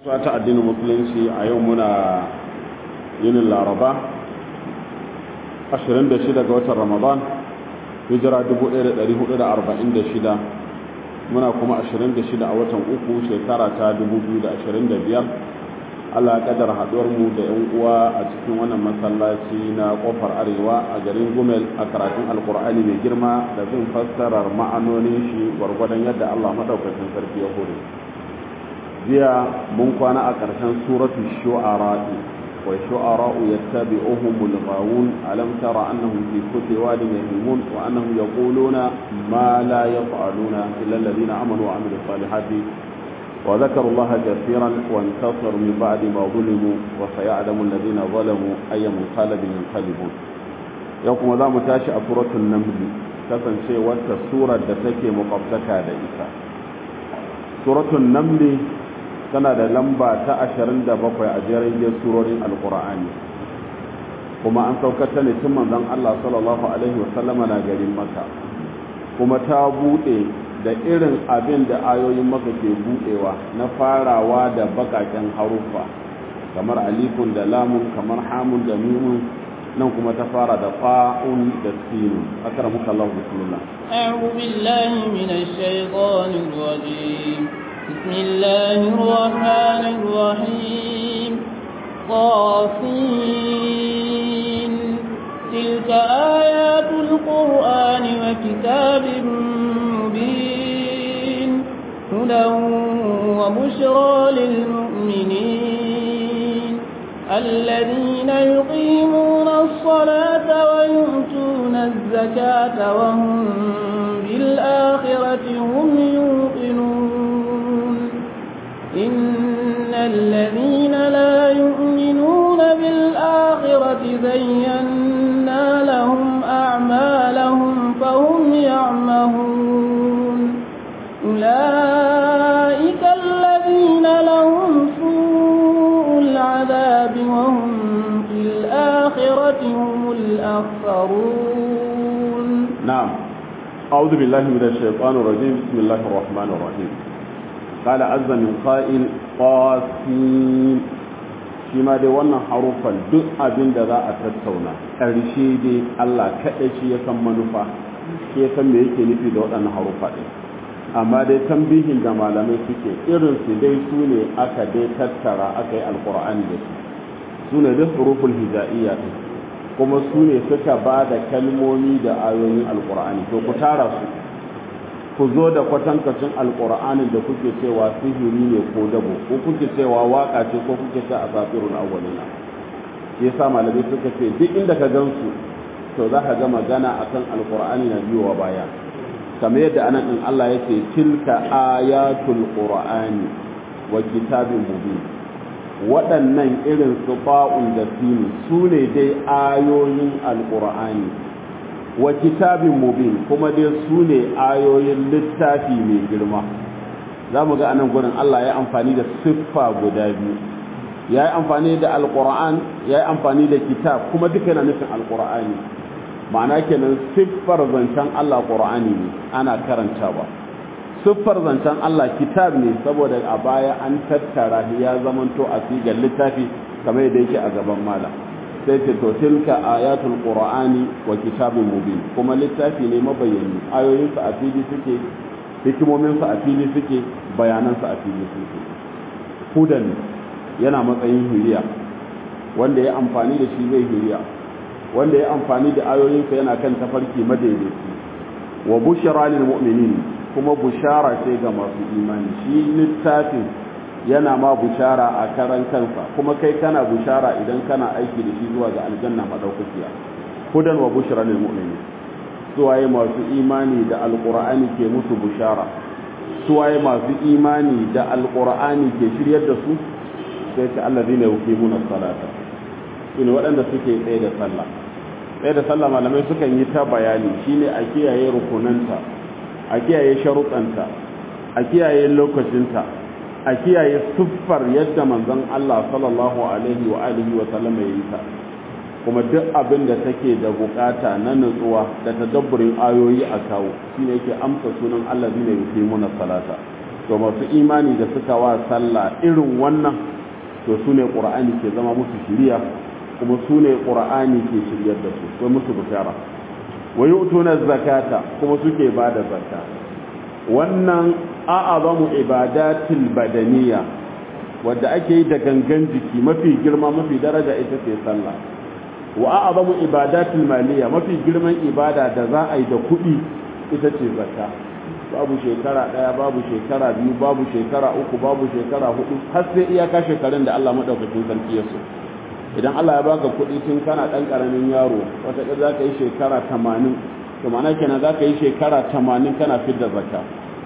ta addinin musulunci a yau muna yinin laraba 26 ga watan ramadan hijira 1446 muna kuma 26 a watan uku shekara ta 2025 allah ya kadar haduwar mu da yan uwa a cikin wannan masallaci na kofar arewa a garin gumel a karatun alkur'ani mai girma da bin fassarar ma'anonin shi gwargwadon yadda allah maɗaukacin sarki ya hore jiya mun kwana a ƙarshen suratul shu'ara wa shu'ara'u yattabi'uhumul ghawun alam tara annahum fi kulli wadin yahimun wa annahum yaquluna ma la yaf'aluna illa alladhina amanu wa amilus salihati wa dhakaru allaha kathiran wa intasaru min ba'di ma zulimu wa sayalamu alladhina zalamu ayyam qalbin yanqalibun yau kuma za mu tashi a suratul naml kasancewar ta surar da take makwabtaka da ita suratul naml tana da lamba ta 27 a jerin surorin alkur'ani kuma an saukar ta ne tun manzon Allah sallallahu alaihi wasallama na garin maka kuma ta bude da irin abin da ayoyin maka ke budewa na farawa da bakaken haruffa kamar alifun da lamun kamar hamun da mimun nan kuma ta fara da fa'un da sinun akramuka Allah bismillah a'udhu billahi minash shaitanir rajim بسم الله الرحمن الرحيم طاسين تلك آيات القرآن وكتاب مبين هدى وبشرى للمؤمنين الذين يقيمون الصلاة ويؤتون الزكاة وهم بالآخرة هم يوقنون إن الذين لا يؤمنون بالآخرة زينا لهم أعمالهم فهم يعمهون أولئك الذين لهم سوء العذاب وهم في الآخرة هم الأخسرون نعم أعوذ بالله من الشيطان الرجيم بسم الله الرحمن الرحيم قال عز من قائل قاسين shi ma dai wannan harufan duk abin da za a tattauna ƙarshe dai Allah kaɗai shi ya san manufa shi ya san me yake nufi da waɗannan harufa ɗin amma dai tambihin da malamai suke irin su dai su ne aka dai tattara aka yi alƙur'ani da su su ne dai huruful hija'iyya ɗin kuma su ne suka ba da kalmomi da ayoyin alƙur'ani to ku tara su ku zo da kwatankacin alƙur'anin da kuke cewa sihiri ne ko dabo ko kuke cewa waka ce ko kuke ce a safirun awwalina shi yasa malamai suka ce duk inda ka gansu to za ka ga magana akan alƙur'ani na biyowa baya kamar yadda anan din Allah yake tilka ayatul qur'ani wa kitabin mubin waɗannan irin su ba'un da sini su ne dai ayoyin alƙur'ani wa kitabin mubin kuma dai su ne ayoyin littafi mai girma za mu ga anan gurin Allah ya amfani da siffa guda biyu ya yi amfani da alƙur'an ya yi amfani da kitab kuma duka yana nufin alƙur'ani ma'ana kenan siffar zancen Allah ƙur'ani ne ana karanta ba siffar zancen Allah kitab ne saboda a baya an tattara ya zamanto a sigar littafi kamar yadda yake a gaban malam sai ce to tilka ayatul qur'ani wa kitabin mubin kuma littafi ne mabayyani ayoyin sa a fili suke hikimomin sa a fili suke bayanan sa a fili suke hudan yana matsayin hiriya wanda ya amfani da shi zai hiriya wanda ya amfani da ayoyin sa yana kan tafarki madaidaici wa bushra lil mu'minin kuma bushara ce ga masu imani shi littafin yana ma bushara a karan kansa kuma kai kana bushara idan kana aiki da shi zuwa ga aljanna madaukakiya hudan wa bushra lil mu'minin suwaye masu imani da alqur'ani ke musu bushara suwaye masu imani da alqur'ani ke shiryar da su sai ta allazina yuqimuna salata shine waɗanda suke tsaye da sallah tsaye da sallah malamai sukan yi ta bayani shine a kiyaye rukunanta a kiyaye sharuɗanta a kiyaye lokacinta a kiyaye siffar yadda manzon Allah sallallahu alaihi wa alihi wa sallam ya yi ta kuma duk abin da take da bukata na nutsuwa da tadabburin ayoyi a kawo shine yake amsa sunan Allah zai yuqimuna salata to masu imani da suka wa sallah irin wannan to su ne ƙura'ani ke zama musu shiriya kuma su ne ƙura'ani ke shiryar da su ko musu bishara wa yu'tuna zakata kuma suke ba da zakka wannan a'azamu ibadatil badaniya wadda ake yi da gangan jiki mafi girma mafi daraja ita ce sallah wa a'zamu ibadatil maliya mafi girman ibada da za a yi da kuɗi ita ce zakka babu shekara ɗaya babu shekara biyu babu shekara uku babu shekara hudu har sai iyaka shekarun da Allah madaukakin sarki ya so idan Allah ya baka kuɗi tun kana ɗan ƙaramin yaro wata za ka yi shekara tamanin to ma'ana kenan za ka yi shekara tamanin kana fidda zakka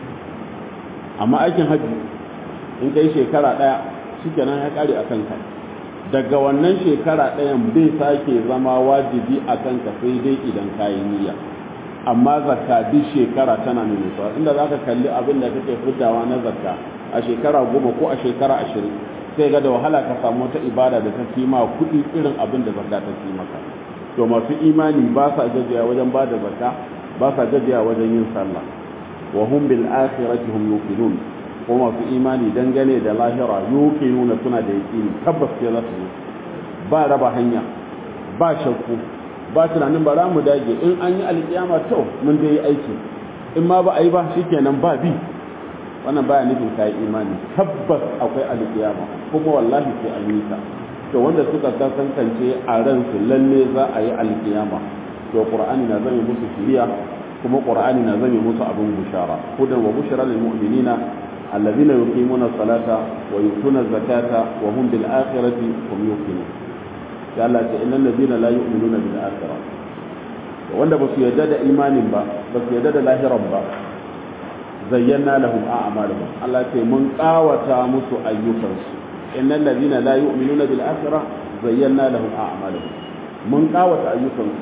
amma aikin hajji in ka yi shekara ɗaya shi kenan ya ƙare a kanka daga wannan shekara ɗayan bai sake zama wajibi a kanka sai dai idan ka yi niyya amma zakka duk shekara tana nuna inda za ka kalli abin da kake fiddawa na zakka a shekara goma ko a shekara ashirin sai ga da wahala ka samu wata ibada da ta fi ma kuɗi irin abin da zakka ta fi maka to masu imani ba sa gajiya wajen ba da zakka ba sa gajiya wajen yin sallah wa hum bil akhirati hum yuqinun ko masu imani dangane da lahira yuqinuna suna da yaqini tabbas sai za su ba raba hanya ba shakku ba tunanin ba za mu dage in an yi alkiyama to mun dai yi aiki in ma ba a yi ba shikenan ba bi wannan baya nufin kai imani tabbas akwai alkiyama kuma wallahi sai an yi ta to wanda suka kasance a ransu lalle za a yi alkiyama to qur'ani na zame musu shiriya kuma qur'ani na zame musu abin bushara hudan wa bushara lil mu'minina alladhina yuqimuna salata wa yutuna zakata wa hum bil akhirati hum yuqinun ya Allah ce innal ladina la yu'minuna bil akhirah wanda ba su yarda da imanin ba ba su yarda da lahiran ba zayyana lahum a'malahum Allah ce mun kawata musu ayyukansu innal ladina la yu'minuna bil akhirah zayyana lahum a'malahum mun kawata ayyukansu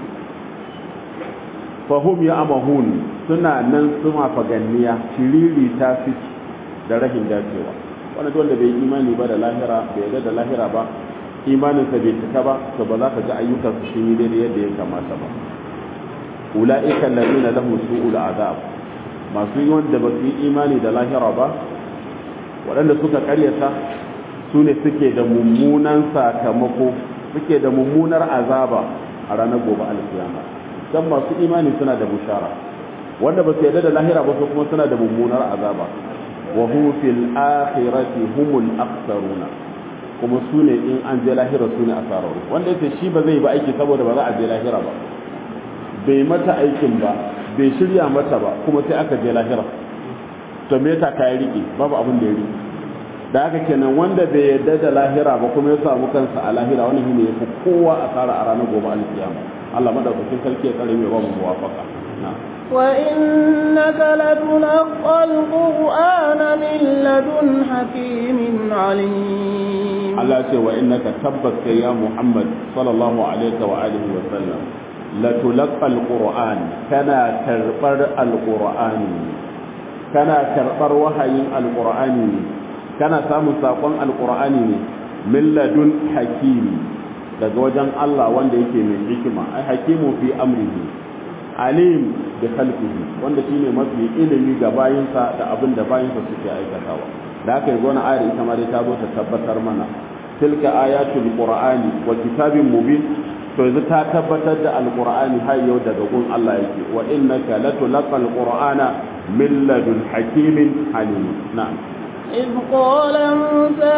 fahum ya'mahun suna nan suma faganniya shiriri ta fi da rahin dacewa wanda wanda bai imani ba da lahira bai yarda da lahira ba imaninsa bai cika ba to ba za ka ga ayyukansu sun yi daidai yadda ya kamata ba ula'ika alladhina lahum su'ul azab masu yi wanda ba su yi imani da lahira ba waɗanda suka karyata su ne suke da mummunan sakamako suke da mummunar azaba a ranar gobe alkiyama dan masu imani suna da bushara wanda ba su yarda da lahira ba su kuma suna da mummunar azaba wa hum fil akhirati humul akhsaruna kuma su ne in an je lahira su ne asararru wanda yace shi ba zai ba aiki saboda ba za a je lahira ba bai mata aikin ba bai shirya mata ba kuma sai aka je lahira to me yasa kai rike babu abin da ya rike da haka kenan wanda bai yarda da lahira ba kuma ya samu kansa a lahira wannan shine yafi kowa asara a ranar gobe alkiyama Allah madaukakin sarki ya kare mai babu muwafaka na'am وإنك لتلقى القرآن من لدن حكيم عليم Allah ce wa innaka tabbas kai ya Muhammad sallallahu alaihi wa alihi wa sallam la tulqa alquran kana karbar alqur'ani kana karbar wahayin alqur'ani kana samun sakon alqur'ani ne min ladun hakimi daga wajen Allah wanda yake mai hikima ai hakimu fi amrihi alim da khalqihi wanda shine mafi ilimi ga bayinsa da abin da bayinsa suke aikatawa da haka yanzu wannan ayar ita ma dai ta zo ta tabbatar mana tilka ayatul qur'ani wa kitabin mubin to yanzu ta tabbatar da alqur'ani har yau daga gun Allah yake wa innaka latulqal qur'ana min ladun hakimin halim na'am إذ قال موسى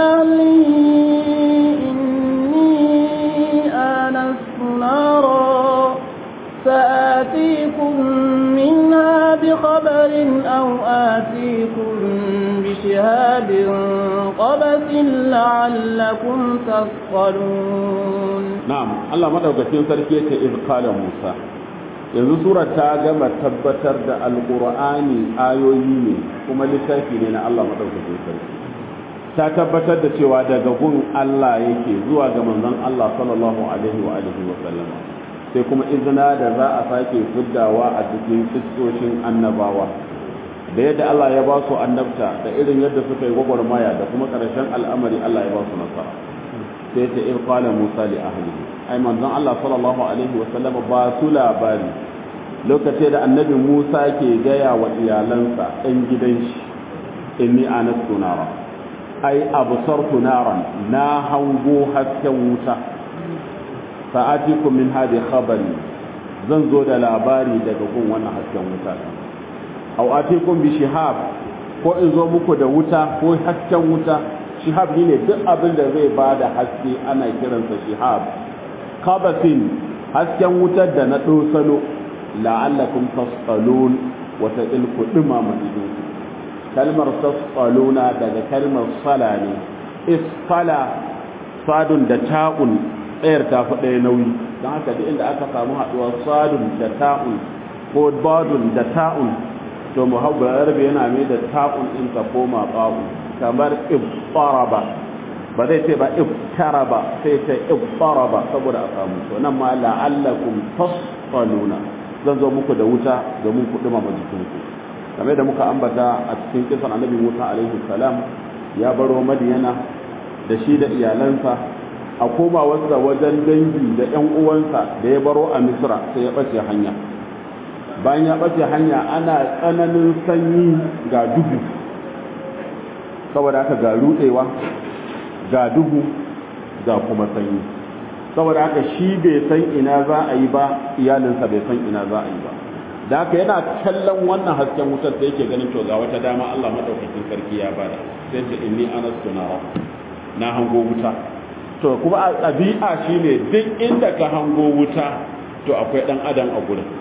لأهله إني آنست نارا سآتيكم منها بخبر أو آتيكم بشهاب قبس لعلكم تصطلون نعم الله مدوكتين سركية إذ قال موسى yanzu sura ta gama tabbatar da alkur'ani ayoyi ne kuma littafi ne na Allah madaukakin sarki ta tabbatar da cewa daga gun Allah yake zuwa ga manzon Allah sallallahu alaihi wa alihi wa sallama sai kuma izina da za a sake fuddawa a cikin kistoshin annabawa da yadda Allah ya ba su annabta da irin yadda suka yi gwagwarmaya da kuma ƙarshen al'amari Allah ya ba su nasara sai ta ir qala Musa li ahlihi ai manzon Allah sallallahu alaihi wa sallam ba su labari lokacin da annabi Musa ke gaya wa iyalansa ɗan gidan shi inni anastu nara ai absartu naran na hango hasken wuta sa'atikum min hadi khabari zan zo da labari daga gun wannan hasken wuta aw atikum bi shihab ko in zo muku da wuta ko hasken wuta shihab ne duk abin da zai bada haske ana kiransa shihab qabatin hasken wutar da na dosano la'allakum tasqalun wata ilku dumama idinku kalmar tasqaluna daga kalmar sala ne isfala sadun da ta'un tsayar ta fi ɗaya nauyi don haka duk inda aka samu haɗuwar sadun da ta'un ko badun da ta'un to muhabbar arabi yana mai da ta'un in ka koma ƙa'u kamar ibtaraba ba zai ce ba ibtaraba sai ce ibtaraba saboda a samu to nan ma la'allakum tasqaluna zan zo muku da wuta domin ku dumama jikinku kamar da muka ambata a cikin kisan annabi Musa alaihi salam ya baro Madiyana da shi da iyalansa a koma wasa wajen dangi da ƴan uwansa da ya baro a Misra sai ya bace hanya bayan ya bace hanya ana tsananin sanyi ga duhu saboda haka ga rudewa ga duhu ga kuma sanyi saboda haka shi bai san ina za a yi ba iyalinsa bai san ina za a yi ba da haka yana kallon wannan hasken wutar da yake ganin to ga wata dama Allah madaukakin sarki ya bada sai ce inni anastu nara na hango wuta to kuma a ɗabi'a shine duk inda ka hango wuta to akwai dan adam a gurin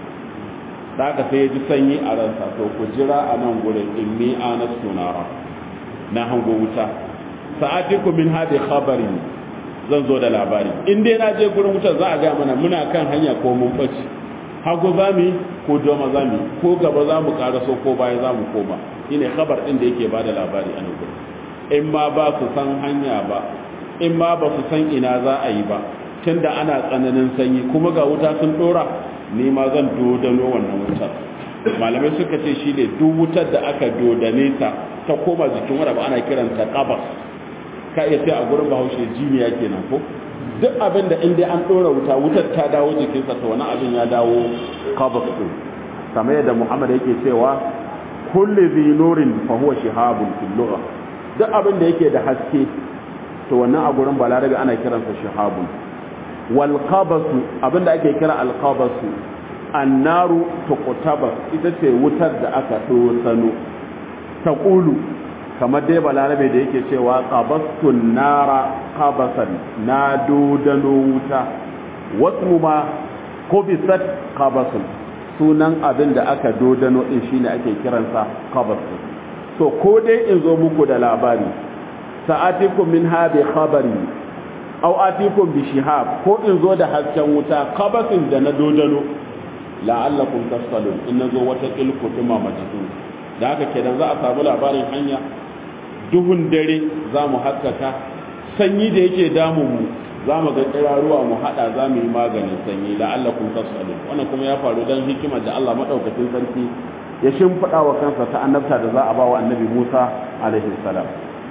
da haka sai ya ji sanyi a ransa to ku jira a nan gurin inni anastu nara na hango wuta sa'atiku min hadi khabari zan zo da labari in dai na je gurin wutar za a ga mana muna kan hanya ko mun bace hagu za mu ko doma za mu ko gaba za mu karaso ko baya za mu koma shine khabar din da yake ba da labari a nan gurin in ma ba su san hanya ba in ma ba su san ina za a yi ba tunda ana tsananin sanyi kuma ga wuta sun dora ni ma zan dodano wannan wutar malamai suka ce shi ne duk wutar da aka dodane ta ta koma jikin wanda ba ana kiranta qabas ka iya sai a gurin bahaushe jiniya kenan ko duk abin da inda an ɗora wuta wutar ta dawo jikinsa to wani abin ya dawo qabas din kamar yadda muhammad yake cewa kulli zi nurin fa huwa shihabun fil lugha duk abin da yake da haske to wannan a gurin balarabe ana kiransa shihabun wal qabasu abin da ake kira al qabasu annaru tuqtabas ita ce wutar da aka dosano taqulu kamar dai balarabe da yake cewa qabastun nara qabasan na dodano wuta wasu ma kubisat qabasun sunan abin da aka dodano din shine ake kiransa qabasun to ko dai in zo muku da labari sa'atikum min habi khabari aw atikum bi shihab ko in zo da hasken wuta qabasin da na dodano la'allakum tasqalun in nazo wata ilku tuma majidu da haka kenan za a samu labarin hanya duhun dare za mu haskaka sanyi da yake damun mu za mu ga kiraruwa mu hada za mu yi maganin sanyi la'allakum tasqalun wannan kuma ya faru dan hikimar da Allah madaukakin sarki ya shimfida wa kansa ta annabta da za a ba wa annabi Musa alaihi salam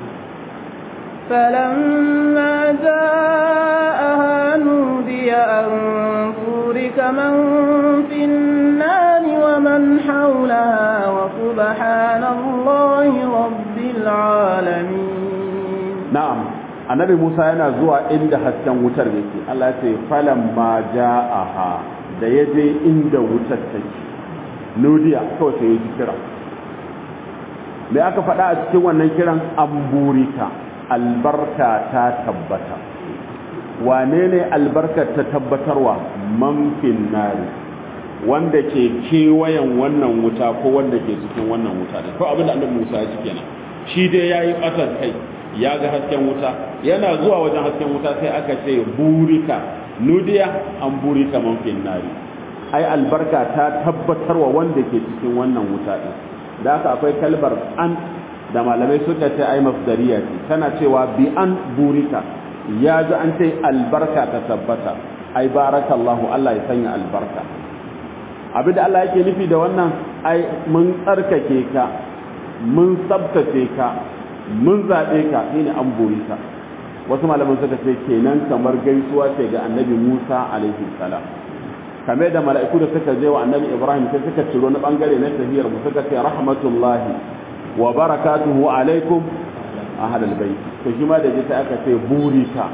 فلما جاءها نودي أن بورك من في النار ومن حولها وسبحان الله رب العالمين na'am annabi Musa yana zuwa inda hasken wutar yake Allah ya ce falamma ja'aha da yaje inda wutar take nudiya kawai sai ya kira me aka faɗa a cikin wannan kiran amburika albarka ta tabbata wane ne albarkar ta tabbatarwa manfin nari wanda ke kewayen wannan wuta ko wanda ke cikin wannan wuta da ko abin da annabi Musa ya ci kenan shi dai yayi ƙasar kai ya ga hasken wuta yana zuwa wajen hasken wuta sai aka ce burika nudiya an burika manfin nari ai albarka ta tabbatarwa wanda ke cikin wannan wuta din da haka akwai kalbar an da malamai suka ce ai masdariya ce tana cewa bi an burika ya ji an ce albarka ta tabbata ai barakallahu Allah ya sanya albarka abin da Allah yake nufi da wannan ai mun tsarkake ka mun tsabtace ka mun zaɓe ka shine an burika wasu malaman suka ce kenan kamar gaisuwa ce ga annabi Musa alaihi salam kame da mala'iku da suka je wa annabi Ibrahim sai suka ciro na bangare na tahiyar mu suka ce rahmatullahi wa barakatuhu alaikum ahlal bait to shi ma da ji sai aka ce burika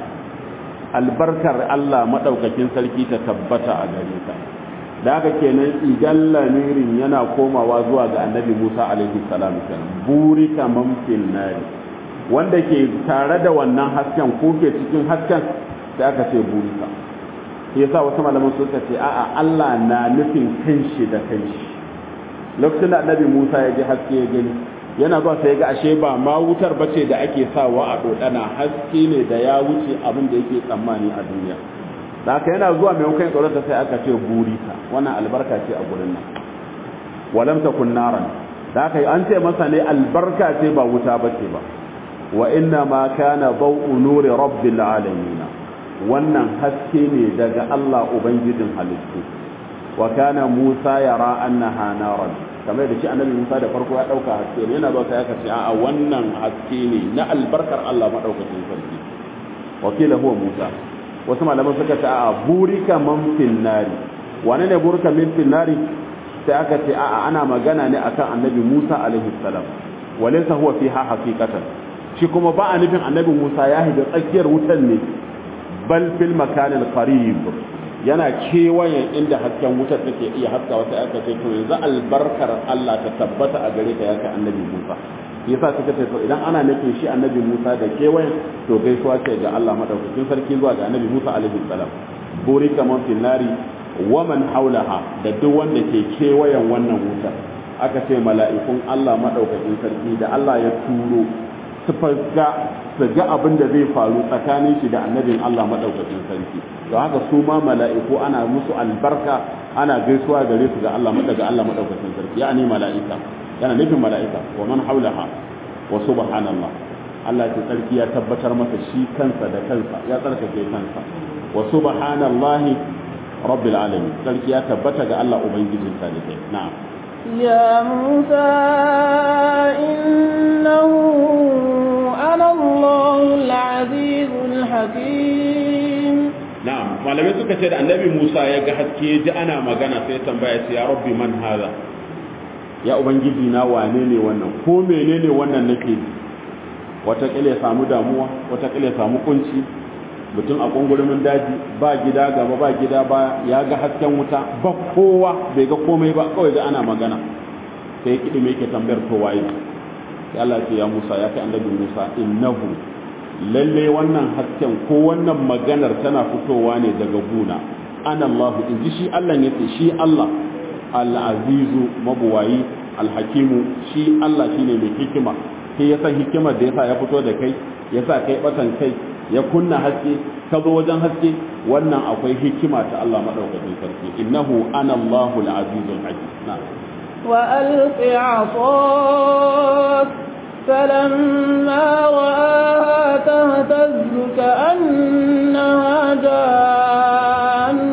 albarkar Allah madaukakin sarki ta tabbata a gare ka da haka kenan idan lamirin yana komawa zuwa ga annabi Musa alaihi salam kenan burika man fil nari wanda ke tare da wannan hasken ko ke cikin hasken sai aka ce burika yasa wasu malaman suka ce a'a Allah na nufin kanshi da kanshi lokacin da annabi Musa ya ji haske ya gani yana zuwa sai ga ashe ba ma wutar bace da ake sawa a dodana haske ne da ya wuce abin da yake tsammani a duniya da haka yana zuwa mai kai tsoron sai aka ce burika wannan albarka ce a gurin nan walam takun naran da haka an ce masa ne albarka ce ba wuta bace ba wa inna ma kana bau'u nuri rabbil alamin wannan haske ne daga Allah ubangijin halittu wa kana Musa yara annaha naran kamar da shi annabi Musa da farko ya dauka haske ne yana zuwa sai aka ce a'a wannan haske ne na albarkar Allah madaukakin sarki wakila huwa Musa wasu malaman suka ce a'a burika man fil nari wane ne burika min fil nari sai aka ce a'a ana magana ne akan annabi Musa alaihi salam walaysa huwa fiha haqiqatan shi kuma ba a nufin annabi Musa ya higa tsakiyar wutan ne bal fil makanil qarib yana kewayen inda hasken wutar take iya haska wata aka ce to yanzu albarkar Allah ta tabbata a gare ka ya kai annabi Musa yasa suka ce to idan ana nufin shi annabi Musa da kewayen to gaisuwa ce ga Allah madaukakin sarki zuwa ga annabi Musa alaihi salam burika man fil nari wa man haulaha da duk wanda ke kewayen wannan wutar aka ce mala'ikun Allah madaukakin sarki da Allah ya turo su ga su ga abin da zai faru tsakanin shi da annabin Allah madaukakin sarki don haka su ma mala'iku ana musu albarka ana gaisuwa gare su ga Allah daga Allah madaukakin sarki yani mala'ika yana nufin mala'ika wa man haulaha wa subhanallah Allah ya sarki ya tabbatar masa shi kansa da kansa ya tsarkake kansa wa subhanallahi rabbil alamin sarki ya tabbata ga Allah ubangijin talibai na'am يا موسى إنه أنا الله العزيز الحكيم na'am malamai suka ce da annabi Musa ya ga haske ya ji ana magana sai tambaya ce ya rabbi man haza ya ubangiji na wane ne wannan ko menene wannan nake watakila ya samu damuwa watakila ya samu kunci mutum a kungurumin daji ba gida gaba ba gida ba ya ga hasken wuta ba kowa bai ga komai ba kawai da ana magana sai kiɗi mai ke tambayar to waye sai Allah ce ya Musa ya kai annabi Musa innahu lalle wannan hasken ko wannan maganar tana fitowa ne daga guna ana Allah in ji shi Allah ne ce shi Allah al-azizu mabuwayi al-hakimu shi Allah shine mai hikima sai ya san hikimar da yasa ya fito da kai yasa kai batan kai ya kunna haske ka zo wajen haske wannan akwai hikima ta Allah madaukakin sarki innahu ana Allahu al-azizul hakim na'am wa alqi 'asaq فلما رآها تهتز كأنها جان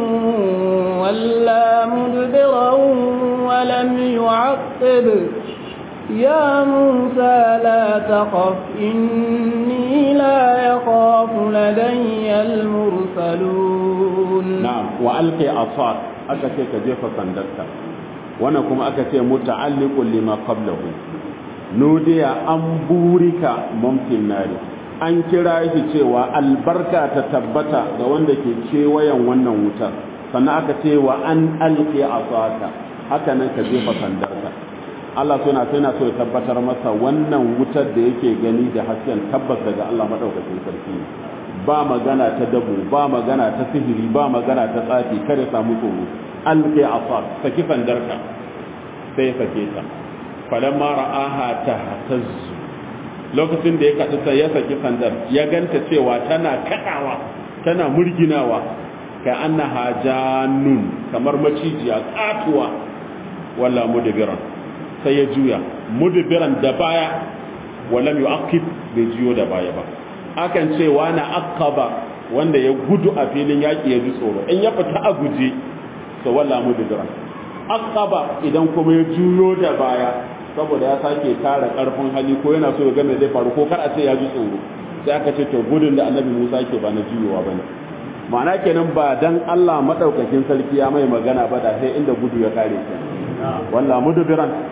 ولا مدبرا ولم يعقب يا موسى لا تخف إني لا يخاف لدي المرسلون نعم وألقي عصاك أكتك جيف صندقك وانا كما أكتك متعلق لما قبله nudiya an burika mumkin nari an kira shi cewa albarka ta tabbata ga wanda ke kewayen wannan wutar sannan aka ce wa an alƙi asaka haka nan ka jefa sandarka Allah suna sai na so ya tabbatar masa wannan wutar da yake gani da hasken tabbas daga Allah madaukakin sarki ba magana ta dabu ba magana ta sihiri ba magana ta tsafi kada samu tsoro alƙi asaka saki sandarka sai ya sake ta falamma ra'aha tahtazzu lokacin da ya kaɗu sai ya saki sandar ya ganta cewa tana kaɗawa tana murginawa ka annaha jannun kamar macijiya katuwa walla mudbiran sai ya juya mudbiran da baya walam yu'aqib bai juyo da baya ba akan ce na aqaba wanda ya gudu a filin yaki ya ji tsoro in ya fita a guje to walla mudbiran aqaba idan kuma ya juyo da baya saboda ya sake tara karfin hali ko yana so ya ga me zai faru ko kar a ce ya ji tsoro sai aka ce to gudun da annabi Musa yake ba na juyowa bane ma'ana kenan ba dan Allah madaukakin sarki ya mai magana ba da sai inda gudu ya kare shi walla mudbiran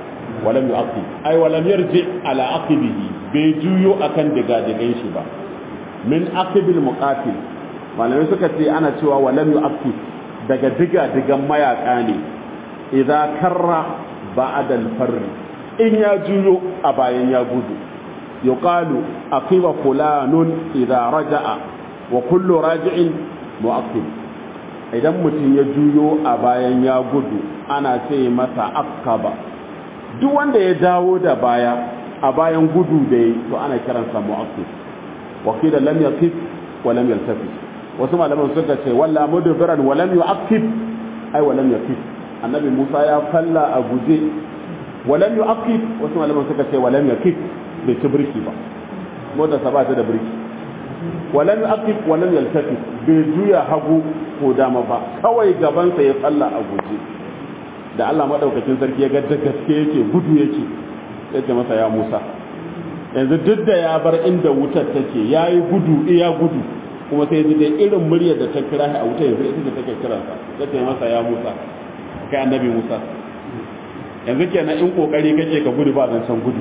walam yu'aqib ai walam yarji ala aqibihi bai juyo akan diga digan shi ba min aqibil muqatil malamai suka ce ana cewa walam yu'aqib daga diga digan mayaka ne idza karra ba'da al-farr in ya juyo a bayan ya gudu yuqalu aqiba fulanun idza raja'a wa kullu raji'in mu'aqib idan mutum ya juyo a bayan ya gudu ana ce masa aqaba duk wanda ya dawo da baya a bayan gudu da yi to ana kiransa mu'aqib wa qila lam yaqif wa lam yaltafi wasu malaman suka ce walla mudbiran wa lam yu'aqib ai wa lam yaqif annabi Musa ya falla a guje wa lam yu'aqib wasu malaman suka ce wa lam yaqif bai ci birki ba motar sa ba ta da birki wa lam yu'aqib wa lam yaltafi bai juya hagu ko dama ba kawai gaban sa ya falla a guje da Allah madaukakin sarki ya ga da gaske yake gudu yake yace masa ya Musa yanzu duk da ya bar inda wutar take yayi gudu iya gudu kuma sai ji da irin muryar da ta kira shi a wuta yanzu ita ce take kiransa yace masa ya Musa kai annabi Musa yanzu kenan in kokari kake ka gudu ba zan san gudu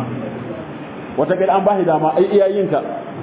wata kai an ba shi dama ai iyayenka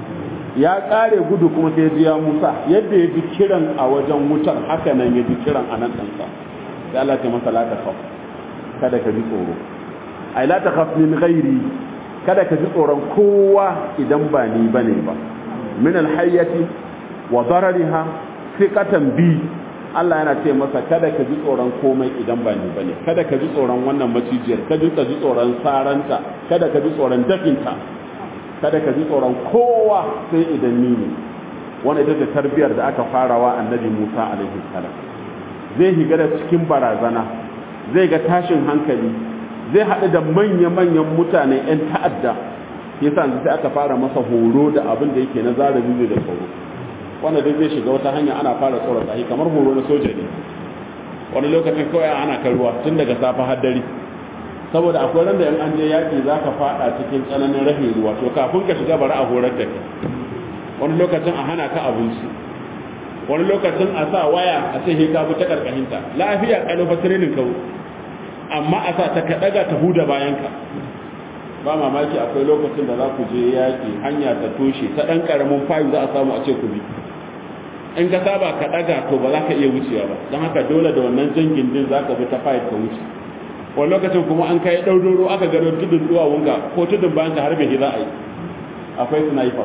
ya kare gudu kuma sai ji ya Musa yadda ya ji kiran a wajen wutar haka nan ya ji kiran a nan ɗansa sai Allah ce masa la takhaf kada ka ji tsoro ai la takhaf min ghairi kada ka ji tsoron kowa idan ba ni bane ba min alhayyati wa darariha thiqatan bi Allah yana ce masa kada ka ji tsoron komai idan ba ni bane kada ka ji tsoron wannan macijiyar kada ka ji tsoron saranta kada ka ji tsoron dafinta kada ka ji tsoron kowa sai idan ni ne wannan ita ce tarbiyar da aka farawa annabi Musa alaihi salam zai higa da cikin barazana zai ga tashin hankali zai haɗu da manya-manyan mutane 'yan ta'adda yasa sai aka fara masa horo da abin da yake na zarabi da tsoro wanda duk zai shiga wata hanya ana fara tsoron sahi kamar horo na soja ne wani lokacin kawai ana kan ruwa tun daga safa har dare saboda akwai ran da in an je yaƙi za ka faɗa cikin tsananin rahin ruwa to kafin ka shiga bari a horar da kai wani lokacin a hana ka abinci wani lokacin a sa waya a ce he ka bi ta karkashinta lafiya kalau fa training kawo amma a sa ta ka daga ta huda bayan ka ba mamaki akwai lokacin da za ku je yaƙi hanya ta toshe ta ɗan ƙaramin fayu za a samu a ce ku bi in ka saba ka ɗaga to ba za ka iya wucewa ba don haka dole da wannan jan gindin za ka bi ta fayu ka wuce wani lokacin kuma an kai ɗauroro aka gano tudun duwawunka ko tudun bayan ka harbe za a yi akwai sniper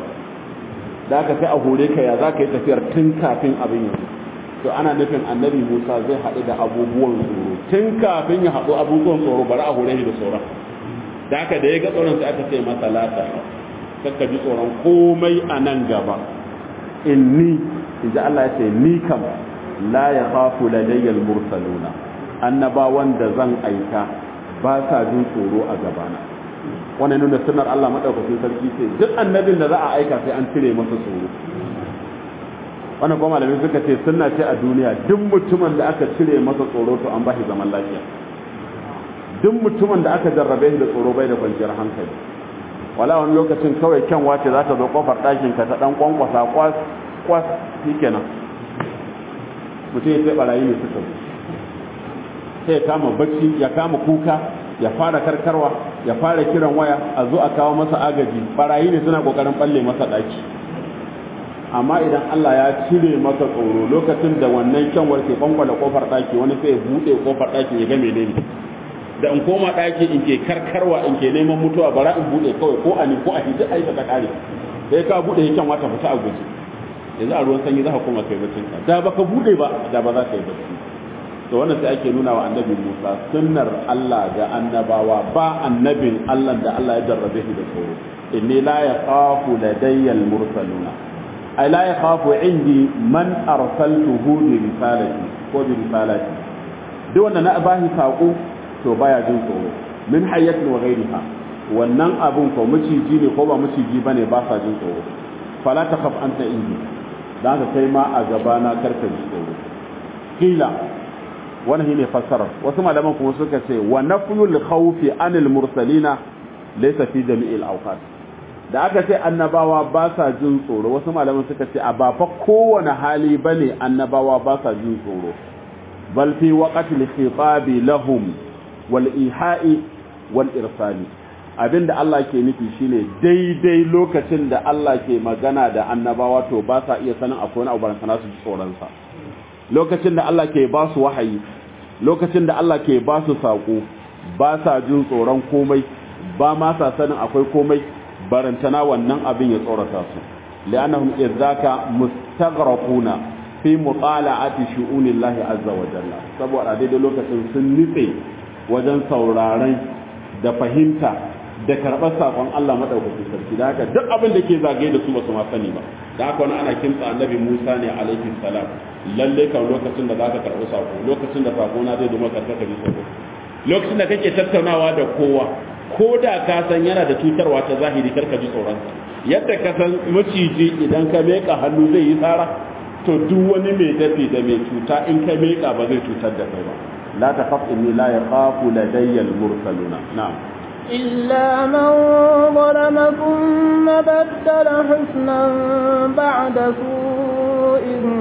da aka sai a hore ka ya za ka yi tafiyar tun kafin abin yanzu to ana nufin annabi musa zai haɗu da abubuwan tsoro tun kafin ya haɗu abubuwan tsoro bari a hore shi da tsoron da aka da ya ga tsoron sai aka ce masa lata kakka ji tsoron komai a nan gaba inni in ji Allah ya ce ni kam la ya khafu ladayyal mursaluna annabawan da zan aika ba sa jin tsoro a gabana wannan nuna sunar Allah madaukakin sarki ce duk annabin da za a aika sai an cire masa tsoro wannan kuma malamai suka ce sunna ce a duniya duk mutumin da aka cire masa tsoro to an bashi zaman lafiya duk mutumin da aka jarrabe shi da tsoro bai da kwanciyar hankali wala wani lokacin kawai kyanwa ce za ta zo kofar ɗakin ka ta ɗan kwankwasa kwas kwas shikenan mutum ya sai barayi ne suka zo sai ya kama bacci ya kama kuka ya fara karkarwa ya fara kiran waya a zo a kawo masa agaji barayi ne suna kokarin balle masa ɗaki amma idan Allah ya cire masa tsoro lokacin da wannan kyanwar ke kwankwala kofar ɗaki wani sai ya buɗe kofar ɗaki ya ga menene da in koma ɗaki in ke karkarwa in ke neman mutuwa bara in buɗe kawai ko a ni ko a hiji a yi ta ƙare sai ka buɗe ya kyanwa ta fita a guji yanzu a ruwan sanyi za ka koma kai bacin ka da baka buɗe ba da ba za ka yi bacci to wannan sai ake nuna wa annabi Musa sunnar Allah ga annabawa ba annabin Allah da Allah ya jarrabe shi da tsoro inni la yaqafu ladayya al-mursaluna ay la yakhafu indi man arsaltuhu bi risalati ko bi risalati duk wanda na bahi sako to baya jin tsoro min hayyatin wa ghairiha wannan abun ko maciji ne ko ba maciji bane ba sa jin tsoro fala takhaf anta indi dan ka kai ma a gaba na karka ji tsoro kila wannan shine fassarar wasu malaman kuma suka ce wa nafyul khawfi anil mursalina laysa fi jami'il awqat da aka ce annabawa ba sa jin tsoro wasu malaman suka ce a ba fa kowane hali bane annabawa ba sa jin tsoro bal fi waqtil khitabi lahum wal iha'i wal irsali abinda Allah ke nufi shine daidai lokacin da Allah ke magana da annabawa to ba sa iya sanin akwai wani abu barantana su ji tsoron sa lokacin da Allah ke ba su wahayi lokacin da Allah ke ba su saƙo ba sa jin tsoron komai ba ma sa sanin akwai komai barantana wannan abin ya tsorata su li'annahum idzaka mustaghraquna fi mutala'ati shu'unillahi azza wa jalla saboda daidai lokacin sun nitse wajen sauraron da fahimta da karɓar saƙon Allah madaukakin sarki da haka duk abin da ke zagaye da su ba su ma sani ba da haka wani ana kimtsa annabi Musa ne alaihi salam lalle kan lokacin da zaka karɓi saƙo lokacin da saƙo na zai zama karɓa bi saƙo lokacin da kake tattaunawa da kowa ko da ka san yana da cutarwa ta zahiri karka ji tsoron yadda ka san maciji idan ka meka hannu zai yi tsara to duk wani mai dafi da mai cuta in ka meka ba zai cutar da kai ba la takhaf inni la yakhafu ladayya al-mursaluna na'am إلا من ظلم ثم بدل حسنا بعد سوء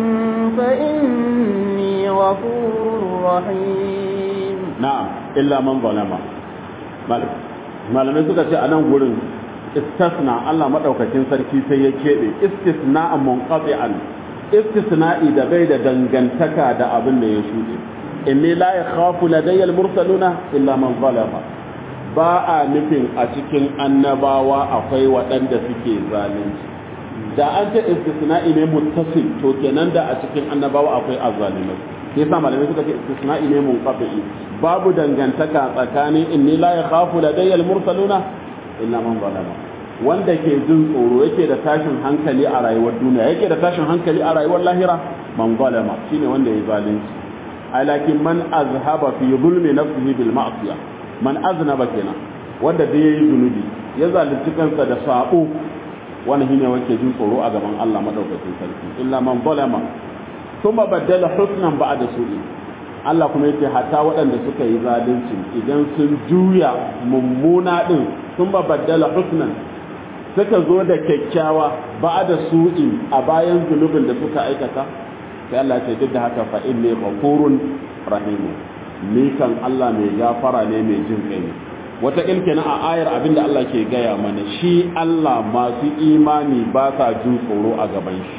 فإني غفور رحيم نعم إلا من ظلم مالك malamai suka ce a nan gurin istisna Allah madaukakin sarki sai ya keɓe istisna'an munqati'an istisna'i da bai da dangantaka da abin da ya shuɗe inni la yakhafu ladayya al-mursaluna illa man zalama ba a nufin a cikin annabawa akwai waɗanda suke zalunci da an ta istisna'i ne muttasil to kenan da a cikin annabawa akwai azzalimai sai yasa malamai suka ce istisna'i ne munqati babu dangantaka tsakanin inni la yakhafu ladayya al-mursaluna illa man zalama wanda ke jin tsoro yake da tashin hankali a rayuwar duniya yake da tashin hankali a rayuwar lahira man zalama shine wanda ya zalunci alakin man azhaba fi zulmi nafsihi bil ma'siyah man aznaba kenan wanda da yayi zunubi ya zalunci kansa da sabo wannan shine wake jin tsoro a gaban Allah madaukakin sarki illa man zalama thumma badala husnan ba'da su'i Allah kuma yake hatta waɗanda suka yi zalunci idan sun juya mummuna din thumma badala husnan suka zo da kyakkyawa ba'da su'i a bayan zunubin da suka aikata sai Allah ce duk da haka fa inni ghafurun rahimun ni kan Allah mai gafara ne mai jin kai ne wata kenan a ayar abinda Allah ke gaya mana shi Allah masu imani ba sa jin tsoro a gaban shi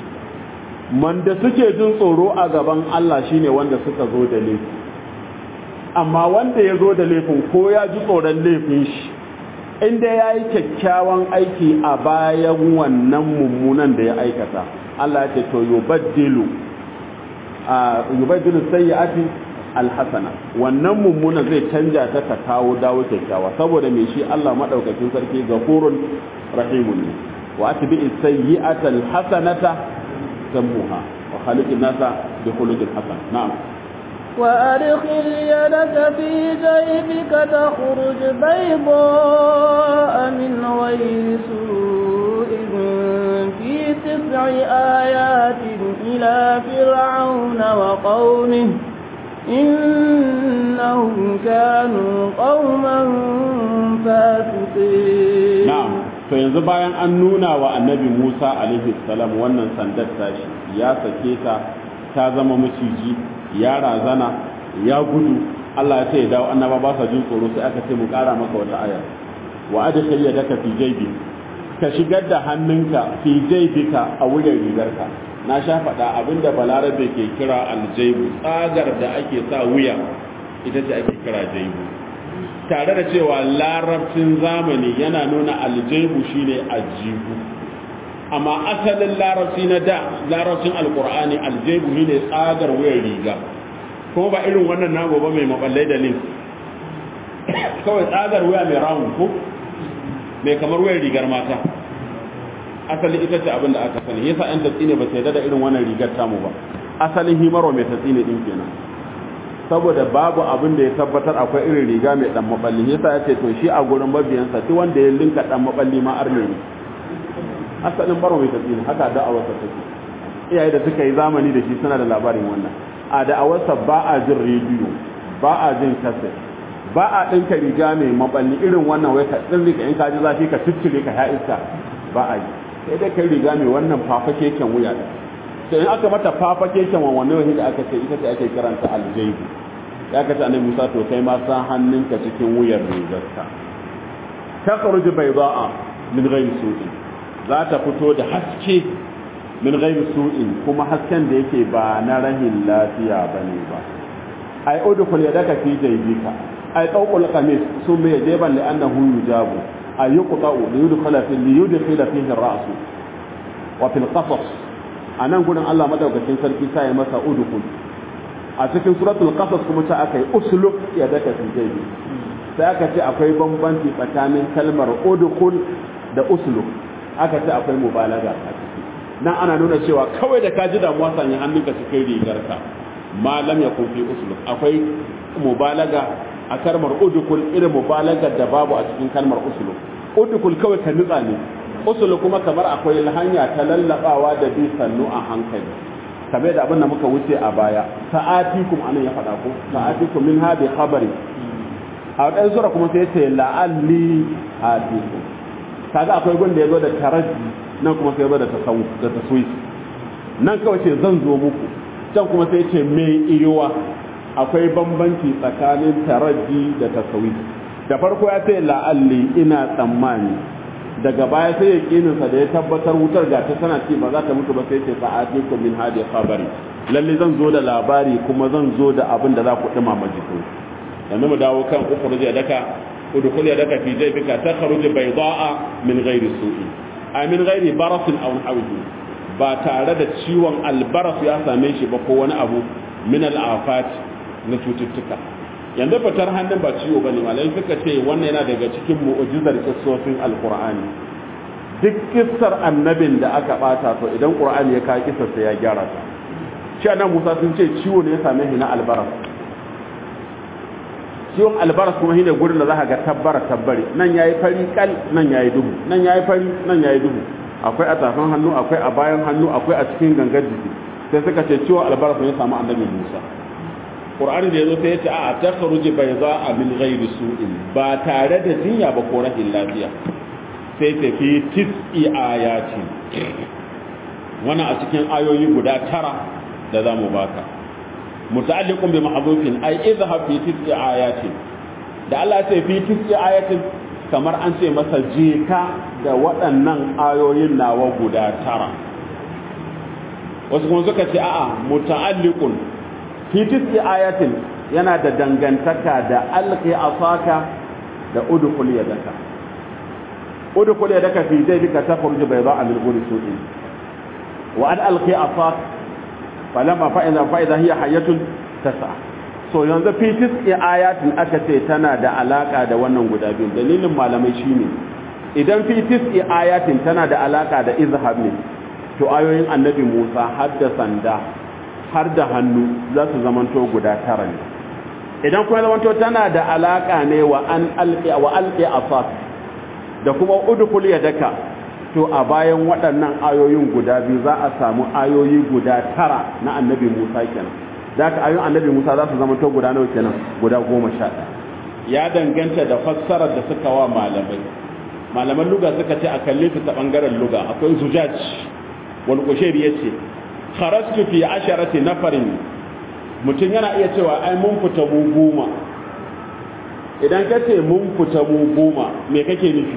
man da suke jin tsoro a gaban Allah shine wanda suka zo da laifi amma wanda ya zo da laifin ko ya ji tsoron laifin shi inda ya yi kyakkyawan aiki a bayan wannan mummunan da ya aikata Allah ya ce to yubaddilu a yubaddilu sayyi'ati alhasana wannan mummuna zai canja ta ta kawo dawo kyakkyawa saboda me shi Allah madaukakin sarki gafurun rahimun ne wa atbi sayyi'ata alhasanata tamuha wa khaliqin nasa bi khuluqin hasan na'am وأدخل يدك في جيبك تخرج بيضاء من غير سوء في تسع آيات إلى فرعون وقومه إنهم كانوا قوما فاسقين na'am to yanzu bayan an nuna wa annabi Musa alaihi salam wannan sandar tashi ya sake ta ta zama maciji ya razana ya gudu Allah ya ce ya dawo annaba ba sa jin tsoro sai aka ce mu kara maka wata aya wa adkhil yadaka fi jaybi ka shigar da hannunka fi jaybika a wurin rigarka na sha faɗa abinda balarabe ke kira aljaibu tsagar da ake sa wuya ita ce ake kira jaibu tare da cewa larabcin zamani yana nuna aljaibu shine ajibu amma asalin larabci na da larabcin alkur'ani aljaibu shine tsagar wuyar riga kuma ba irin wannan nago ba mai maballai da link kawai tsagar wuya mai rawun ko mai kamar wuyar rigar mata asali ita ce abin da aka sani yasa yan tatsi ne ba sai da irin wannan rigar tamu ba asalin himarwa mai tatsi ne din kenan saboda babu abin da ya tabbatar akwai irin riga mai dan maballi yasa ya ce to shi a gurin mabiyansa duk wanda ya linka dan maballi ma arne ne asalin baro mai tatsi ne haka da'awarsa take iyaye da suka yi zamani da shi suna da labarin wannan a da'awarsa ba a jin rediyo ba a jin kaset ba a ɗinka riga mai maballi irin wannan wai ka ɗin rika in ka ji zafi ka ciccire ka ya iska ba a yi sai dai kai riga mai wannan fafa keken wuya da sai in aka mata fafa keken wannan wani da aka ce ita ce ake kiranta aljaibu ya kace annabi Musa to kai ma sa hannunka cikin wuyar rigarka takhruju bayda'a min ghayri su'in za ta fito da haske min ghayri su'in kuma hasken da yake ba na rahin lafiya bane ba ai udkhul yadaka fi jaybika ai tawqul qamis summa yajiban li annahu yujabu ay yuqta'u li yudkhala fi li yudkhala fihi ar-ra's wa fil qasas anan gurin Allah madaukakin sarki sai masa udkhul a cikin suratul qasas kuma ta aka yi usluk yadaka fi jaybi sai aka ce akwai bambanci tsakanin kalmar udkhul da usluk aka ce akwai mubalaga a ciki nan ana nuna cewa kawai da ka ji damuwa sanya hannunka cikin rigarka ma lam yakun fi usluk akwai mubalaga a kalmar udukul irin mubalagar da babu a cikin kalmar usluk udukul kawai ka nutsa ne usluk kuma kamar akwai hanya ta lallabawa da bi sannu a hankali kamar da abin da muka wuce a baya sa'atikum anan ya faɗa ko sa'atikum min hadi khabari a wadan sura kuma sai ce la'alli atikum kaga akwai gun da yazo da taraji nan kuma sai yazo da tasawuf da taswif nan kawai ce zan zo muku can kuma sai ce mai iyuwa akwai bambanci tsakanin taraji da tasawi da farko ya ce la'alli ina tsammani daga baya sai ya kininsa da ya tabbatar wutar ga ta tana ce ba za ta mutu ba sai ce sa'ati ku min hadi khabari lalle zan zo da labari kuma zan zo da abin da za ku dumama jikin yanzu mu dawo kan ukhruj yadaka udkhul yadaka fi jaybika takhruj bayda'a min ghairi su'i ay min ghairi barasin aw hawihi ba tare da ciwon albaras ya same shi ba ko wani abu min al'afat na cututtuka yanzu fitar hannun ba ciwo bane malai suka ce wannan yana daga cikin mu'jizar kissofin alqur'ani duk kissar annabin da aka bata to idan qur'ani ya kawo kissar sai ya gyara ta shi annabi Musa sun ce ciwo ne ya same shi na albaras ciwon albaras kuma shine gurin da zaka ga tabbara tabbari nan yayi fari kal nan yayi duhu nan yayi fari nan yayi duhu akwai a tafin hannu akwai a bayan hannu akwai a cikin gangar jiki sai suka ce ciwon albaras ne ya samu annabi Musa Qur'ani da yazo sai ya ce a takhruju bayza min ghairi su'in ba tare da jinya ba ko rahin lafiya sai ta fi tis'i ayati wannan a cikin ayoyi guda tara da zamu baka muta'alliqun bi mahdhufin ay idhhab fi tis'i ayatin da Allah ya ce fi tis'i ayatin kamar an ce masa je ka da waɗannan ayoyin nawa guda tara wasu kuma suka ce a'a muta'alliqun fi tis'i ayatin yana da dangantaka da alqi asaka da udkhul yadaka udkhul yadaka fi jaybika takhruj bayda'a min ghuri su'in wa an alqi asaka falamma fa'ida fa'ida hiya hayyatun tas'a so yanzu fi tis'i ayatin aka ce tana da alaka da wannan guda biyu dalilin malamai shine idan fi tis'i ayatin tana da alaka da izhab ne to ayoyin annabi Musa har da sanda har da hannu za su zamanto guda tara ne idan kuma zamanto tana da alaka ne wa an alqi wa alqi asas da kuma udkhul yadaka to a bayan waɗannan ayoyin guda biyu za a samu ayoyi guda tara na annabi Musa kenan da ka ayoyin annabi Musa za su zama to guda nawa kenan guda goma sha ya danganta da fassarar da suka wa malamai malaman luga suka ce a kalle su ta bangaren luga akwai zujaj wal kushairi yace kharastu fi asharati nafarin mutum yana iya cewa ai mun fita mu goma idan ka ce mun fita mu goma me kake nufi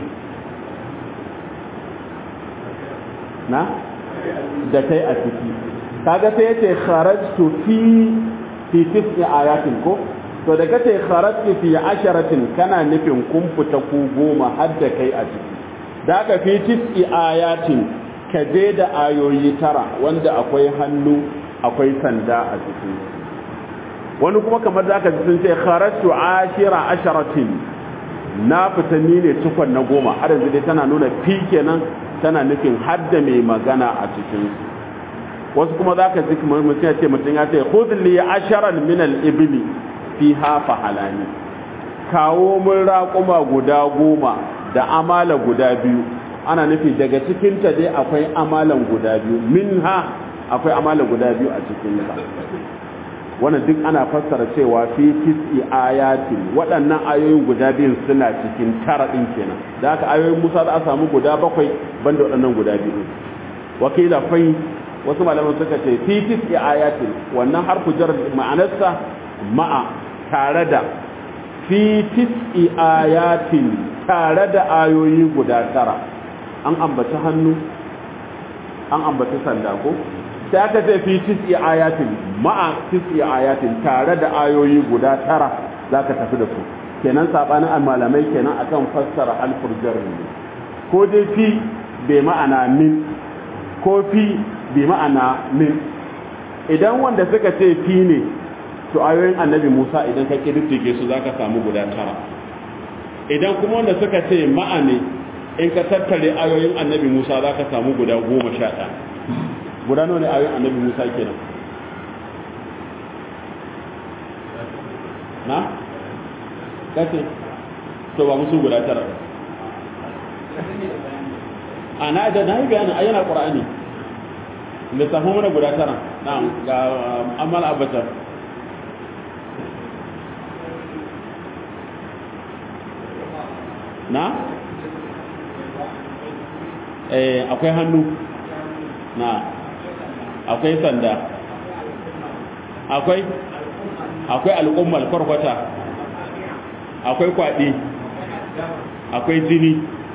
na da kai a ciki kaga sai yace kharajtu fi fi tis'i ayatin ko to da kace kharajtu fi asharatin kana nufin kun fita ku goma har da kai a ciki da ka fi tis'i ayatin ka je da ayoyi tara wanda akwai hannu akwai sanda a ciki wani kuma kamar da aka ji sun ce kharajtu ashira asharatin na fita ni ne cikon na goma har yanzu dai tana nuna fi kenan tana nufin hadda mai magana a cikin wasu kuma za ka ji mutum ya ce mutum ya ce khudli asharan min al-ibli fi hafa halani kawo mun raƙuma guda goma da amala guda biyu ana nufi daga cikin ta dai akwai amalan guda biyu minha akwai amala guda biyu a cikin ta wannan duk ana fassara cewa fi tis'i ayatin waɗannan ayoyin guda biyun suna cikin tara ɗin kenan da haka ayoyin Musa za a samu guda bakwai banda waɗannan guda biyu wakila fai wasu malaman suka ce fi tis'i ayatin wannan harfu jar ma'anarsa ma'a tare da fi tis'i ayatin tare da ayoyi guda tara an ambaci hannu an ambaci sanda ko sai aka ce fi tis'i ayatin ma'a tis'i ayatin tare da ayoyi guda tara zaka tafi da su kenan sabanin malamai kenan akan fassara alfurjar ne ko dai fi bai ma'ana min ko fi bai ma'ana min idan wanda suka ce fi ne to ayoyin annabi Musa idan ka kididdige su zaka samu guda tara idan kuma wanda suka ce ma'ane in ka tattare ayoyin annabi Musa zaka samu guda goma sha ɗaya guda nawa ne ayoyin annabi Musa kenan na kace to ba musu guda tara a na da na yi bayanin ayyana ƙura'ani lissafin mana guda tara na ga amal abatar na eh akwai hannu na akwai sanda akwai akwai al'ummar kwarkwata akwai kwaɗi akwai jini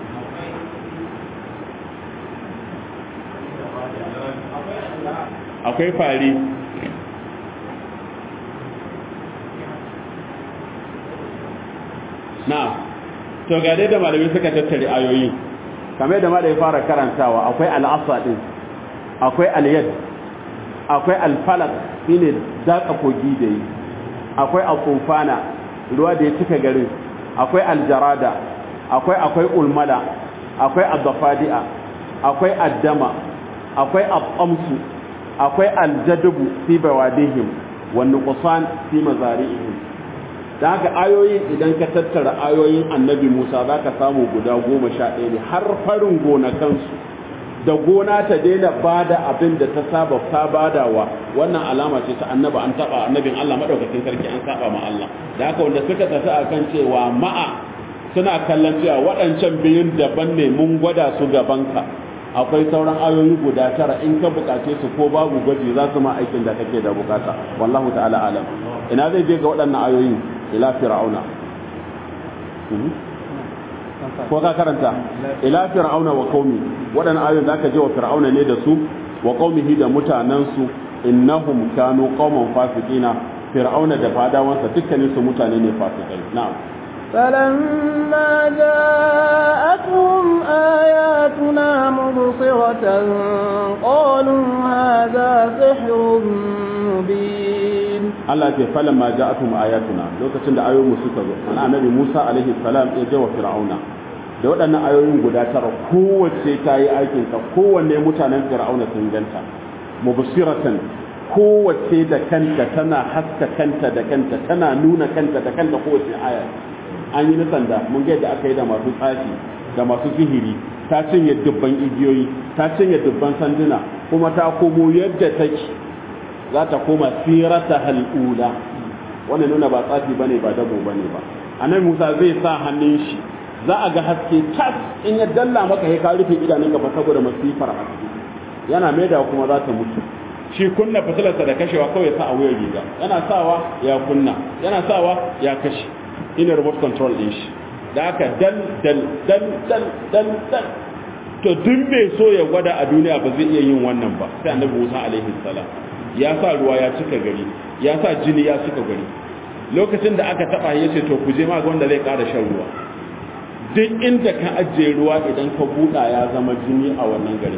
akwai fari na to ga dai da malamai suka tattare ayoyi kamar da malai fara karantawa akwai al'asa din akwai al-yad akwai al-falaq shine daka kogi da yi akwai al-tufana ruwa da ya cika garin akwai al-jarada akwai akwai ulmala akwai ad-dafadi'a akwai ad-dama akwai al-qamsu akwai al-jadbu fi bawadihim wan nuqsan fi mazari'ihim da haka ayoyin idan ka tattara ayoyin annabi Musa za ka samu guda goma sha ɗaya ne har farin gonakansu da gona ta daina bada abin da ta saba ta badawa wannan alama ce ta annaba an taba annabin Allah madaukakin sarki an saba ma Allah da haka wanda suka tafi akan cewa ma'a suna kallon cewa waɗancan biyun daban ne mun gwada su gabanka akwai sauran ayoyi guda tara in ka bukace su ko babu gwaji za su ma aikin da kake da bukata wallahu ta'ala alam ina zai je ga waɗannan ayoyin ila fir'auna ko ka karanta ila fir'auna wa qaumi waɗannan ayoyin zaka je wa fir'auna ne da su wa qaumihi da mutanansu innahum kanu qauman fasiqina fir'auna da fadawansa dukkanin su mutane ne fasikai na'am فلما جاءتهم آياتنا مبصرة قالوا هذا سحر مبين Allah ce falan ma ja'atum ayatuna lokacin da ayoyin suka zo ana annabi Musa alaihi salam ya je wa Fir'auna da waɗannan ayoyin guda tara kowace ta yi aikin ta kowanne mutanen Fir'auna sun ganta mubsiratan kowace da kanta tana haska kanta da kanta tana nuna kanta da kanta kowace aya an yi nisan da mun ga yadda aka yi da masu tsafi da masu sihiri ta cinye dubban igiyoyi ta cinye dubban sanduna kuma ta komo yadda take za ta koma sirata hal'ula wannan nuna ba tsafi bane ba dabo bane ba annabi Musa zai sa hannun shi za a ga haske tas in ya dalla maka ya ka rufe idanun ka saboda masifar haske yana maida kuma za ta mutu shi kunna fitilarsa da kashewa kawai sa a wuyar riga yana sawa ya kunna yana sawa ya kashe ina remote control din shi da aka dal dal dal dal dal dal to duk mai so ya gwada a duniya ba zai iya yin wannan ba sai annabi Musa alaihi salam ya sa ruwa ya cika gari ya sa jini ya cika gari lokacin da aka taba yace to ku je ma ga wanda zai ƙara shan ruwa duk inda ka ajiye ruwa idan ka buɗa ya zama jini a wannan gari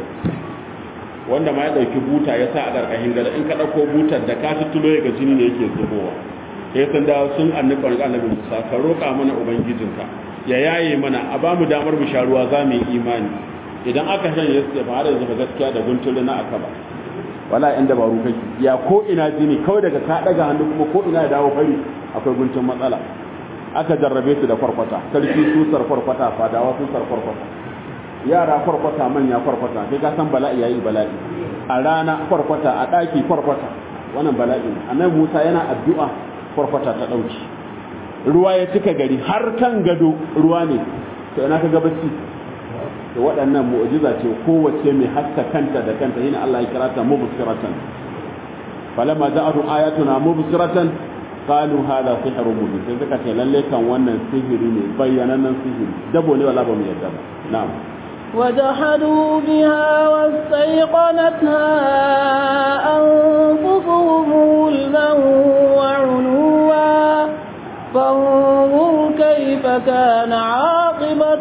wanda ma ya ɗauki buta ya sa a ƙarƙashin gari in ka ɗauko butar da ka tutulo ya ga jini ne yake zubowa ya san da sun annabi ƙwarƙa annabi musa ka roƙa mana ubangijinka ya yaye mana a ba mu damar mu sha ruwa za mu yi imani idan aka shan ya ce ba har yanzu ba gaskiya da guntulu na aka ba wala yan dabaru kake ya ko ina jini kawai daga ka daga hannu kuma ko ina ya dawo fari akwai guntun matsala aka jarrabe su da kwarkwata sarki susar kwarkwata fadawa susar kwarkwata yara kwarkwata manya kwarkwata sai ka san bala'i yayi bala'i a rana kwarkwata a daki kwarkwata wannan bala'i ne annabi Musa yana addu'a kwarkwata ta dauki ruwa ya cika gari har kan gado ruwa ne to ina ka ga bacci to waɗannan mu'jiza ce kowace mai haska kanta da kanta yana Allah ya kira ta mubsiratan falamma ja'atu ayatuna mubsiratan qalu hada sihrun mubin sai suka ce lalle kan wannan sihiri ne bayyanannen sihiri dabo ne wala ba mu yadda ba na'am وجحدوا بها واستيقنتها أنفسهم ظلما وعلوا فانظر كيف كان عاقبة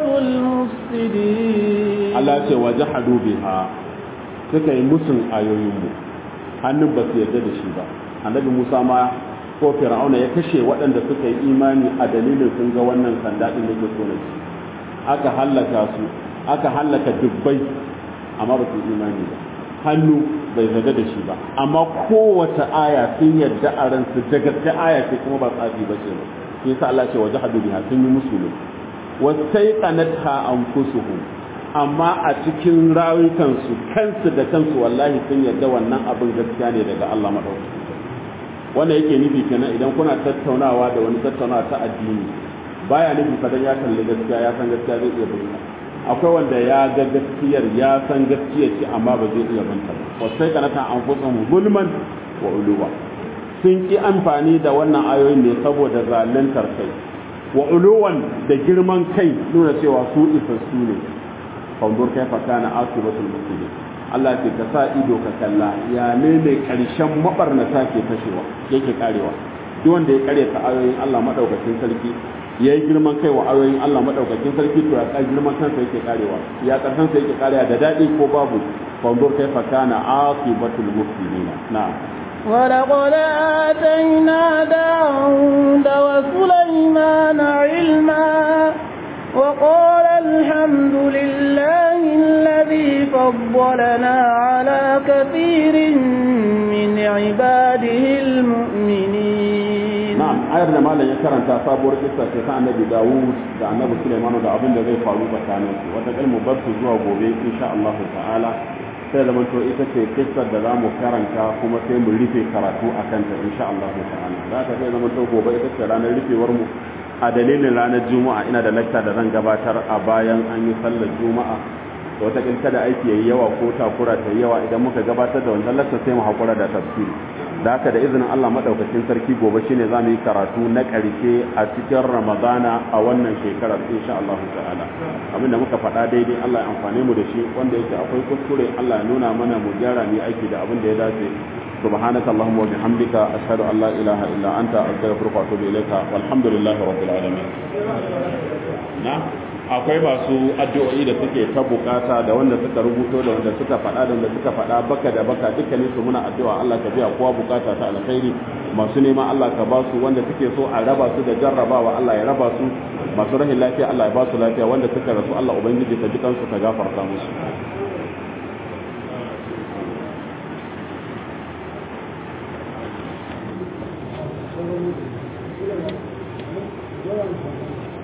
المفسدين Allah ce wajahadu biha suka yi musun ayoyinmu hannun ba su yarda da shi ba annabi Musa ma ko Fir'auna ya kashe waɗanda suka yi imani a dalilin sun ga wannan sanda din da ke so na shi aka hallaka su aka hallaka dubbai amma ba su imani ba hannu bai zaga da shi ba amma kowace aya sun yarda a ransu da gaske aya ce kuma ba tsafi ba ce ba shi yasa Allah ce waje hadu biha sun yi musu ne wasai qanatha anfusuhum amma a cikin rayukansu kansu da kansu wallahi sun yarda wannan abin gaskiya ne daga Allah madaukaki wannan yake nufi kenan idan kuna tattaunawa da wani tattaunawa ta addini baya nufi fadan ya kalli gaskiya ya san gaskiya zai iya bayyana akwai wanda ya ga gaskiyar ya san gaskiyar ce amma ba zai iya banta ba wasai kanata an fusa gulman wa uluwa sun ki amfani da wannan ayoyin ne saboda zaluntar kai wa uluwan da girman kai nuna cewa su isassu ne fanzur kaifa kana asibatul mufsidin Allah ce ka sa ido ka kalla ya ne ne karshen mabarnata ke fashewa yake karewa duk wanda ya kare ta ayoyin Allah madaukakin sarki ya yi girman kai wa ayoyin Allah madaukakin sarki to ya girman kansa yake karewa ya karsan sa yake karewa da dadi ko babu fanzur kaifa kana aqibatul mufsidin na'am ولقد آتينا داود وسليمان علما وقال الحمد لله الذي فضلنا على كثير من عباده المؤمنين na'am ayar da malam ya karanta sabuwar kissa ce ta annabi Dawud da annabi Sulaiman da abin da zai faru tsakanin su wata kalmu bar su zuwa gobe insha Allah ta'ala sai da to ita ce kissar da zamu karanta kuma sai mu rufe karatu akan ta insha Allah ta'ala za ta sai zama to gobe ita ce ranar rufewar mu a dalilin ranar juma'a ina da lakta da zan gabatar a bayan an yi sallar juma'a da wata kada aiki yayi yawa ko takura ta yawa idan muka gabatar da wannan lakta sai mu hakura da tafsiri da haka da izinin Allah madaukakin sarki gobe shine zamu yi karatu na ƙarshe a cikin Ramadana a wannan shekarar insha Allah ta'ala abinda muka faɗa daidai Allah ya amfane mu da shi wanda yake akwai kuskure Allah ya nuna mana mu gyara mu aiki da abin da ya dace سبحانك اللهم وبحمدك أشهد أن لا إله إلا أنت أستغفرك وأتوب إليك والحمد لله رب العالمين نعم akwai masu addu'o'i da suke ta bukata da wanda suka rubuto da wanda suka faɗa da wanda suka faɗa baka da baka dukkanin su muna addu'a Allah ka biya kowa bukata ta alkhairi masu neman Allah ka ba su wanda suke so a raba su da jarrabawa Allah ya raba su masu rahin lafiya Allah ya ba su lafiya wanda suka rasu Allah ubangiji ka ji kansu ka gafarta musu Thank you.